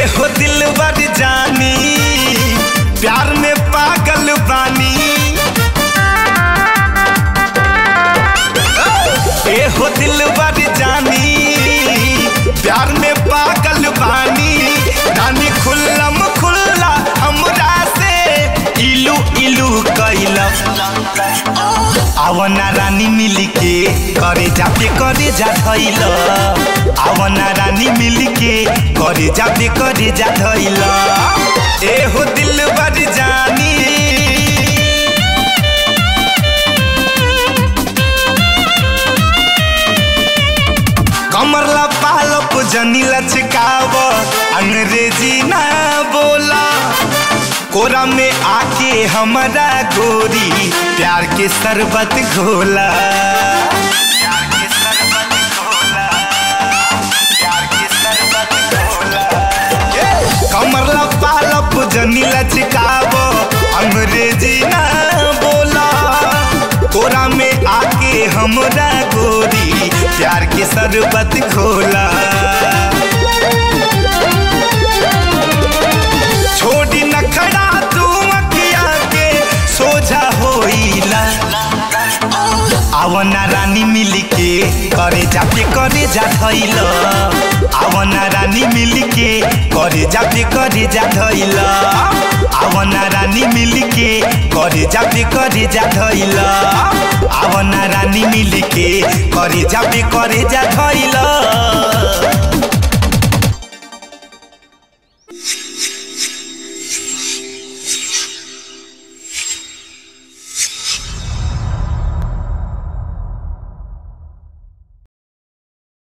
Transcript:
हो दिल बर जानी प्यार में पागल बानी ए हो दिल बर जानी प्यार में पागल बानी रानी खुल्लम खुल्ला हमरा से इलू इलू कैलम आवना रानी मिली के करे जाते करे जा धैल आवना रानी मिली के करे जाते करे जा धैल ए हो दिल बर जानी कमरला पालप जनी लचकाव अंग्रेजी ना बोला कोरा में आके हमारा गोरी प्यार के शरबत घोला प्यार के शरबत घोला प्यार के शरबत घोला कमरला पालप जनी लचकाव अंग्रेजी ना बोला कोरा में आके हमरा गोरी प्यार के शरबत खोला छोड़ी नखड़ा तू अखिया के सोझा होइला आवना रानी मिली के करे जाते करे जा धैल आवना रानी मिली के करे जाते करे जा धैल आवना रानी मिली के करे जाते करे जा धैल आवना रानी मिली के करे जाते करे जा धैल